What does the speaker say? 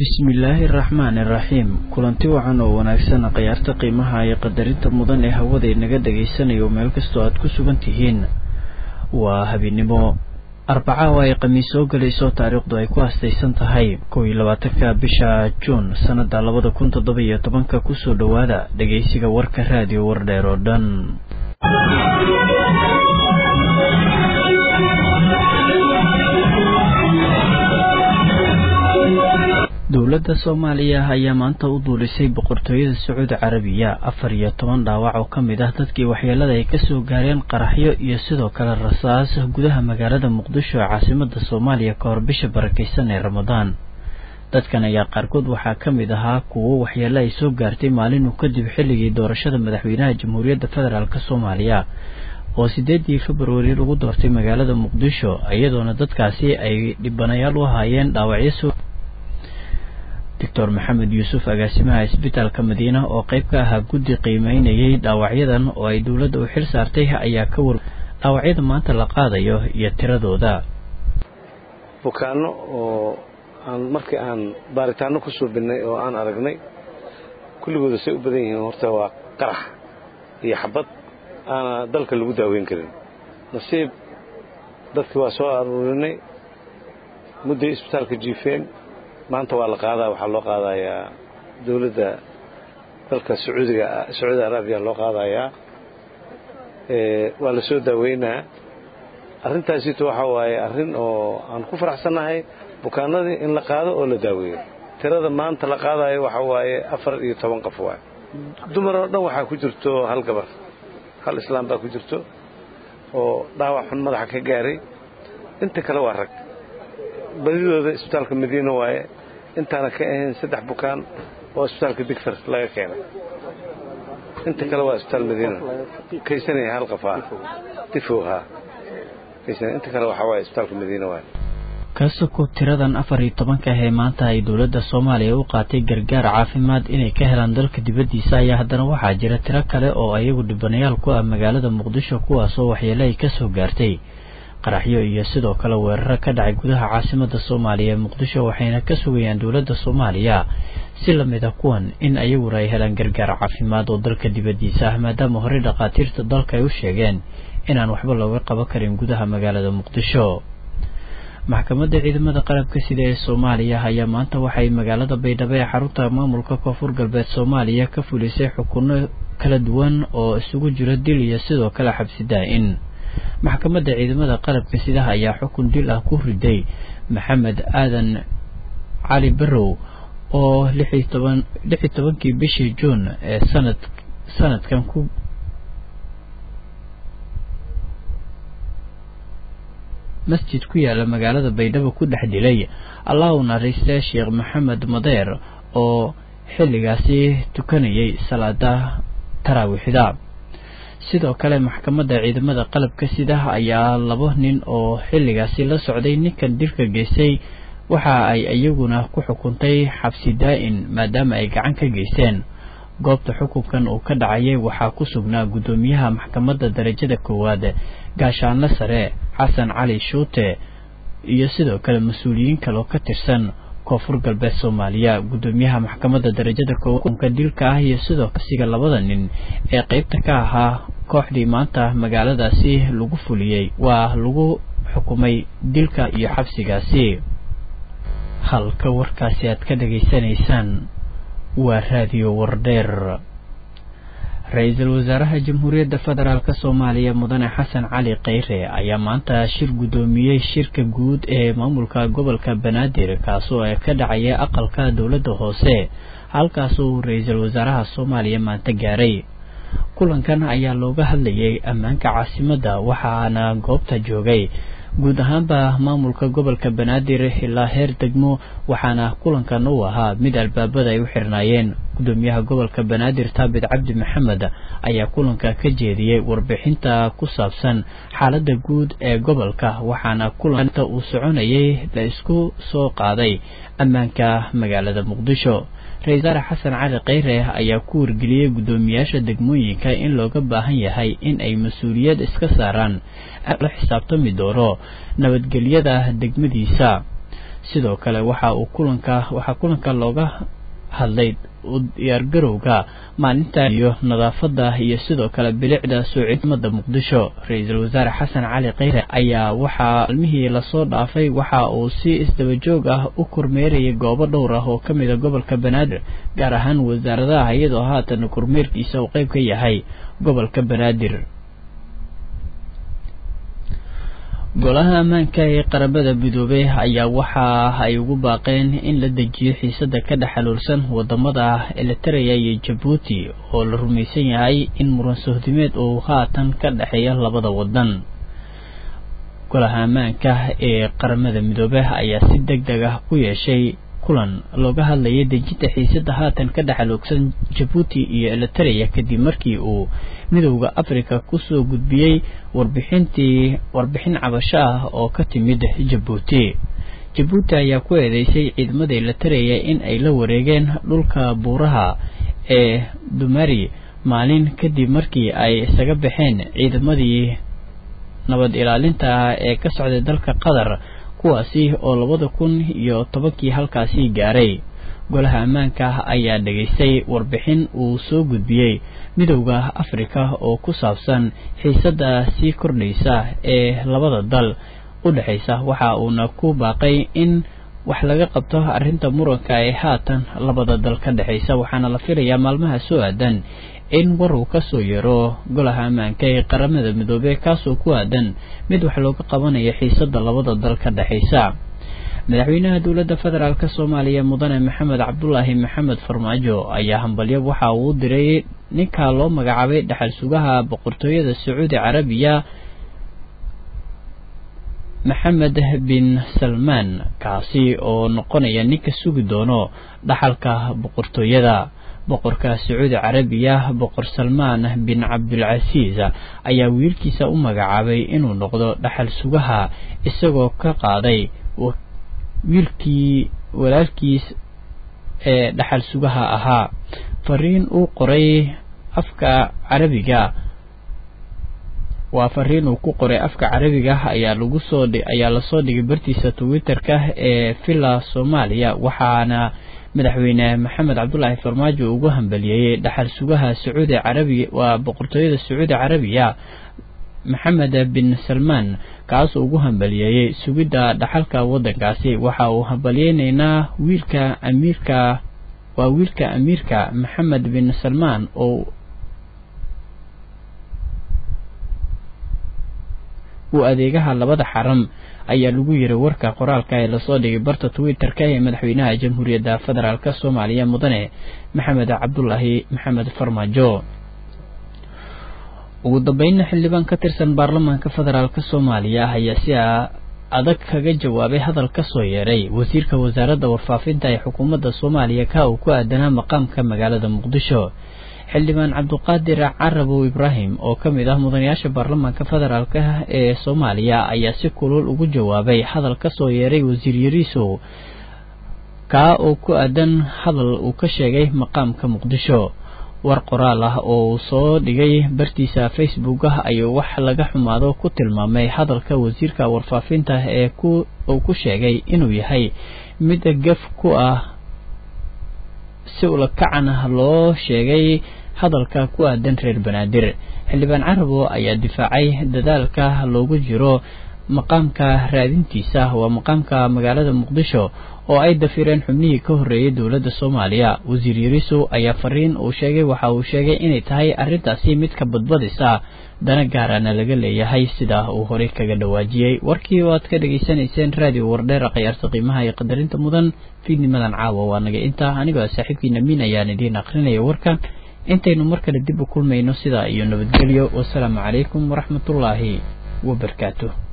bismillaahi araxmaani iraxiim kulanti wacan oo wanaagsan khiyaarta qiimaha iyo qadarinta mudan ee hawada inaga dhagaysanayo meel kastoo aad ku sugan tihiin waa habeennimo arbaca oo ay khamiis soo gelayso taariikhdu ay ku hastaysan tahay kow iyo labaatanka bisha juun sannada labada kun toddoba iyo tobanka kusoo dhowaada dhegaysiga warka raadiyo wardheer oo dhan dowladda soomaaliya ayaa maanta u duulisay boqortooyada sacuudi carabiya afar iyo toban dhaawac oo ka mid ah dadkii waxyeelada ay kasoo gaareen qaraxyo iyo sidoo kale rasaas gudaha magaalada muqdisho ee caasimada soomaaliya ka hor bisha barakeysan ee ramadaan dadkan ayaa qaarkood waxaa ka mid ahaa kuwo waxyeelo ay soo gaartay maalinu kadib xilligii doorashada madaxweynaha jamhuuriyadda federaalk soomaaliya oo sideedii februari lagu doortay magaalada muqdisho iyadoona dadkaasi ay dhibanayaal u ahaayeen dhaawacyo doctor maxamed yuusuf agaasimaha isbitaalka madiina oo qayb ka ahaa guddi qiimeynayay dhaawacyadan oo ay dowladda u xil saartay ayaa ka war dhaawacyada maanta la qaadayo iyo tiradooda bukaano oo aan markii aan baaritaano ku suubinnay oo aan aragnay kulligooda say u badan yihiin horta waa qarax iyo xabad aana dalka lagu daaweyn karin nasiib dadkii waa soo aruurinay mudday isbitaalka jiifeen maanta waa la qaadaa waxaa loo qaadayaa dowladda dalka sacuudiga sacuudi arabiya loo qaadayaa waa la soo daaweynaa arrintaasito waxaa waaye arrin oo aan ku faraxsannahay bukaanadii in la qaado oo la daaweeyo tirada maanta la qaadayo waxaa waaye afar iyo toban qof waay dumar oo dhan waxaa ku jirto hal gabar hal islaam baa ku jirto oo dhaawac xun madaxa ka gaaray inta kale waa rag badidooda isbitaalka madiina waaye intaana ka ahayn saddex bukaan oo isbitaalka digfar laga keenay inta kale waa isbitaal madiina kaysanaya hal qafaa tifowhaa kaysana inta kale waxaa waaye isbitaalka madiina waaye kasoko tiradan afar iyo tobanka ah ee maanta ay dowladda soomaaliya u qaatay gargaar caafimaad inay ka helaan dalka dibaddiisa ayaa haddana waxaa jira tiro kale oo ayagu dhibanayaal ku ah magaalada muqdisho kuwaasoo waxyeelo ay kasoo gaartay qaraxyo iyo sidoo kale weeraro ka dhacay gudaha caasimada soomaaliya ee muqdisho waxayna ka sugayaan dowladda soomaaliya si lamid a kuwan in ayaguna ay helaan gargaar caafimaad oo dalka dibaddiisa ah maadaama horey dhakhaatiirta dalka ay u sheegeen inaan waxba looga qaban karin gudaha magaalada muqdisho maxkamadda ciidamada qalabka sida ee soomaaliya ayaa maanta waxay magaalada baydhabo ee xarunta maamulka koonfur galbeed soomaaliya ka fulisay xukuno kala duwan oo isugu jira dil iyo sidoo kale xabsi daa-in maxkamadda ciidamada qalabka sidaha ayaa xukun dil ah ku riday maxamed aadan cali barrow oo lixi toban lix iyo tobankii bishii juun ee sanad sanadkan ku masjid ku yaala magaalada baydhabo ku dhex dilay allah u naariista sheekh maxamed madeer oo xilligaasi tukanayay salaada taraawiixda sidoo kale maxkamadda ciidamada qalabka sidaha ayaa laba nin oo xilligaasi la socday ninkan dilka geystay waxa ay iyaguna ku xukuntay xabsi daa-in maadaama ay gacan ka geysteen goobta xukunkan uu ka dhacayay waxaa ku sugnaa guddoomiyaha maxkamadda darajada koowaad gaashaanle sare xasan cali shuute iyo sidoo kale mas-uuliyiin kaleoo ka tirsan koonfur galbeed soomaaliya guddoomiyaha maxkamadda darajada koowaadka dilka ah iyo sidoo kasiga labada nin ee qeybta ka ahaa kooxdii maanta magaaladaasi lagu fuliyey waa lagu xukumay dilka iyo xabsigaasi halka warkaasi aad ka dhageysanaysaan waa raadiyo wardheer ra-iisul wasaaraha jamhuuriyadda federaalk soomaaliya mudane xasan cali kheyre ayaa maanta shir guddoomiyey shirka guud ee maamulka gobolka banaadir kaasoo ka dhacaya aqalka dowladda hoose halkaasuu ra-iisul wasaaraha soomaaliya maanta gaaray kulankan ayaa looga hadlayay ammaanka caasimadda waxaana goobta joogay guud ahaanba maamulka gobolka banaadir ilaa heer degmo waxaana kulankan uu ahaa mid albaabada ay u xirnaayeen gudoomiyaha gobolka banaadir taabit cabdi maxamed ayaa kulanka ka jeediyey warbixinta ku saabsan xaalada guud ee gobolka waxaana kulanta uu soconayay la isku soo qaaday ammaanka magaalada muqdisho ra-isul wasaare xasan cali kheyre ayaa ku wargeliyey guddoomiyaasha degmooyinka in looga baahan yahay in ay mas-uuliyad iska saaraan la xisaabtami doono nabadgelyada degmadiisa sidoo kale waxa uu kulanka waxaa kulanka looga hadlay u diyaargarowga maalinta iyo nadaafadda iyo sidoo kale bilicda soo cidmada muqdisho ra-iisul wasaare xasan cali kheyre ayaa waxaa maalmihii lasoo dhaafay waxa uu si isdabajoog ah u kormeerayay goobo dhowr ah oo ka mid a gobolka banaadir gaar ahaan wasaaradaha iyadoo haatan kormeerkiisa uu qeyb ka yahay gobolka banaadir golaha ammaanka ee qaramada midoobey ayaa waxa ay ugu baaqeen in la dejiyo xiisada ka dhex xaluulsan wadamada elitareya iyo jabuuti oo la rumaysan yahay in muran sohdimeed uu haatan ka dhexeeya labada wadan golaha ammaanka ee qaramada midoobey ayaa si deg deg ah u yeeshay kulan looga hadlayay dejinta xiisada haatan ka dhexaluugsan jabuuti iyo elitareya kadib markii uu midowda africa kusoo gudbiyey warbixintii warbixin cabasho ah oo ka timid jabuuti jabuuti ayaa ku eedeysay ciidamada elitareya in ay la wareegeen dhulka buuraha ee dumari maalin kadib markii ay isaga baxeen ciidamadii nabad ilaalinta ah ee ka socday dalka qatar kuwaasi oo labada kun iyo tobankii halkaasi gaaray golaha ammaanka ayaa dhegaystay warbixin uu soo gudbiyey midowda afrika oo ku saabsan xiisadda sii kordhaysa ee labada dal u dhexaysa waxa uuna ku baaqay in wax laga qabto arrinta muranka ee haatan labada dal ka dhexaysa waxaana la filayaa maalmaha soo aadan in war uu kasoo yeero golaha ammaanka ee qaramada midoobey kaasoo ku aadan mid wax looga qabanayo xiisada labada dal ka dhexaysa madaxweynaha dowladda federaalk soomaaliya mudane maxamed cabdulaahi maxamed farmaajo ayaa hambalyo waxa uu diray ninka loo magacaabay dhexal sugaha boqortooyada sacuudi carabiya maxamed bin salmaan kaasi oo noqonaya ninka sugi doono dhaxalka boqortooyada boqorka sacuudi carabiya boqor salmaan bin cabdulcasiis ayaa wiilkiisa u magacaabay inuu noqdo dhaxal sugaha isagoo ka qaaday wiilkii walaalkiis ee dhaxal sugaha ahaa fariin uu qoray afka carabiga waa fariin uu ku qoray afka carabiga ayaa lagu soo ayaa lasoo dhigay bartiisa twitterka ee villa soomaaliya waxaana madaxweyne maxamed cabdulaahi farmaajo ugu hambaliyeeyey dhaxal sugaha sacuudi carabiya waa boqortooyada sacuudi carabiya maxamed bin salmaan kaasoo ugu hambaliyeeyey sugidda dhaxalka waddankaasi waxa uu hambaliyeyneynaa wiilka amiirka waa wiilka amiirka maxamed bin salmaan oo uu adeegaha labada xaram ayaa lagu yiri warka qoraalka ee lasoo dhigay barta twitter-ka ee madaxweynaha jamhuuriyadda federaalk soomaaliya mudane maxamed cabdulaahi maxamed farmaajo ugu dambeynna xildhibaan ka tirsan baarlamaanka federaalk soomaaliya ayaa si adag kaga jawaabay hadal ka soo yeeray wasiirka wasaaradda warfaafinta ee xukuumadda soomaaliya ka uu ku aadanaa maqaamka magaalada muqdisho xildhibaan cabduqaadir carabow ibraahim oo ka mid ah mudanayaasha baarlamaanka federaalk ee soomaaliya ayaa si kulul ugu jawaabay hadal ka soo yeeray wasiir yariisow kaa oo ku aadan hadal uu ka sheegay maqaamka muqdisho war qoraal ah oo uu soo dhigay bartiisa facebook ah ayuu wax laga xumaado ku tilmaamay hadalka wasiirka warfaafinta ee uu ku sheegay inuu yahay mid gaf ku ah si ulakacan ah loo sheegay hadalka ku aadan reer banaadir xildhibaan carabo ayaa difaacay dadaalka loogu jiro maqaamka raadintiisa waa maqaamka magaalada muqdisho oo ay dafireen xubnihii ka horreeyay dowladda soomaaliya wasiir yariisow ayaa fariin uu sheegay waxa uu sheegay inay tahay arrintaasi mid ka badbadisa dana gaarana laga leeyahay sidaa uu horey kaga dhawaajiyey warkii oo aad ka dhegaysanayseen raadiyo wardheera khiyaarta qiimaha iyo qadarinta mudan fiidnimadan caawa waa naga intaa anigoo saaxiibkiina miin ayaan idiin aqrinaya warkan intaynu mar kale dib u kulmayno sidaa iyo nabadgelyo wasalaamu calaykum waraxmatullaahi wabarakaatuh